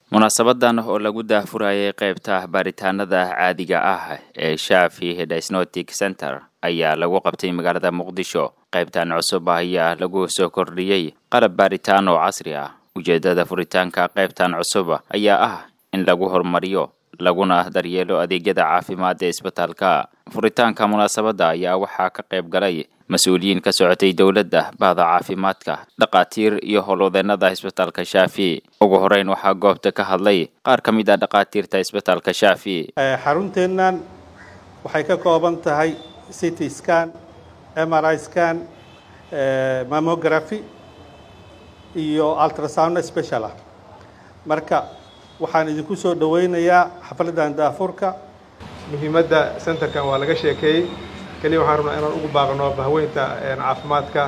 munaasabadan oo lagu daahfurayay qaybta baaritaanada caadiga ah ee shaafi diagnostic center ayaa lagu qabtay magaalada muqdisho qaybtan cusub ayaa lagu soo kordhiyey qalab baaritaan oo casri ah ujeedada furitaanka qaybtan cusub ayaa ah in lagu horumariyo laguna daryeelo adeegyada caafimaad ee isbitaalka furitaanka munaasabadda ayaa waxaa ka qayb galay mas-uuliyiin ka socotay dowladda bahda caafimaadka dhakhaatiir iyo howlwadeenada isbitaalka shaafi ugu horeyn waxaa goobta ka hadlay qaar ka mid ah dhakhaatiirta isbitaalka shaafi xarunteennan waxay ka kooban tahay city scan mri scan mammography iyo ultrasound special ah marka waxaan idinku soo dhaweynayaa xafladdan daafurka muhiimadda centerkan waa laga sheekeeyey keliya waxaan rabnaa inaan ugu baaqno bahweynta caafimaadka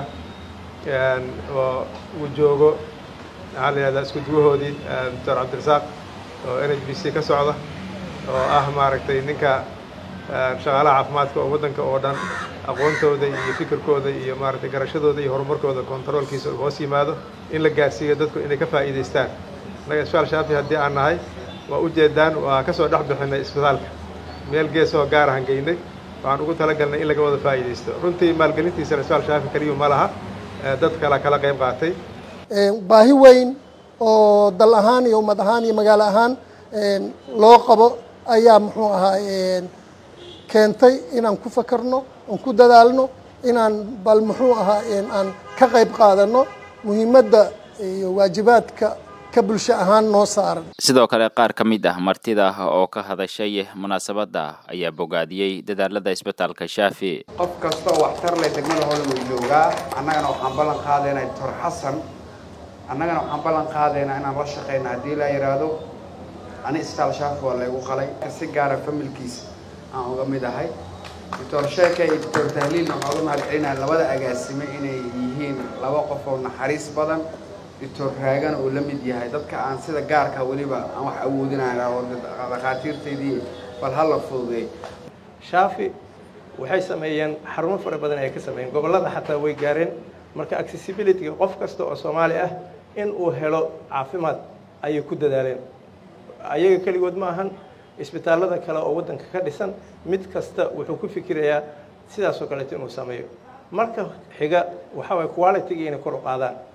oo uu joogo maxaa la yihahdaa isku duwahoodii doctor cabdirasaaq oo n h b c ka socda oo ah maaragtay ninka shaqaalaha caafimaadka oo waddanka oo dhan aqoontooda iyo fikirkooda iyo maaragtay garashadooda iyo horumarkooda kontaroolkiisa hoos yimaado in la gaarsiiyo dadku inay ka faa'iidaystaan innaga isbitaal shaafi haddii aan nahay waa ujeedaan waa ka soo dhex bixinay isbitaalka meel geesoo gaarahan geynay waxaan ugu talagalnay in laga wada faa'iidaysto runtii maalgelintiisana isbitaal shaafi keliyu ma laha dad kala kala qayb qaatay baahi weyn oo dal ahaan iyo ummad ahaan iyo magaalo ahaan loo qabo ayaa muxuu ahaa keentay inaan ku fakarno aan ku dadaalno inaan bal muxuu ahaa aan ka qayb qaadano muhiimadda iyo waajibaadka ka bulsho ahaan noo saaran sidoo kale qaar ka mid ah martida oo ka hadashay munaasabadda ayaa bogaadiyey dadaalada isbitaalka shaafi qof kasta oo waxtar leh degmada hole wuu joogaa annagana waxaan ballan qaadaynaa doctor xasan annagana waxaan ballan qaadaynaa inaan la shaqayno haddii la yidhaahdo ani isbitaal shaafi waa laygu qalay si gaara familkiisa aan uga mid ahay doctor sheeke iyo doctor tahliilna waxaan uga mahad celinaya labada agaasime inay yihiin laba qof oo naxariis badan doctor raagana uu la mid yahay dadka aan sida gaarka weliba aan wax awoodinayna oo dhakhaatiirtaydii bal hala fududeey shaafi waxay sameeyeen xarumo fara badan ay ka sameeyeen gobollada xataa way gaareen marka accessibilityga qof kasta oo soomaali ah in uu helo caafimaad ayay ku dadaaleen ayaga keligood ma ahan isbitaallada kale oo waddanka ka dhisan mid kasta wuxuu ku fikirayaa sidaasoo kaleeto inuu sameeyo marka xiga waxaa waye quality-ga inay kor u qaadaan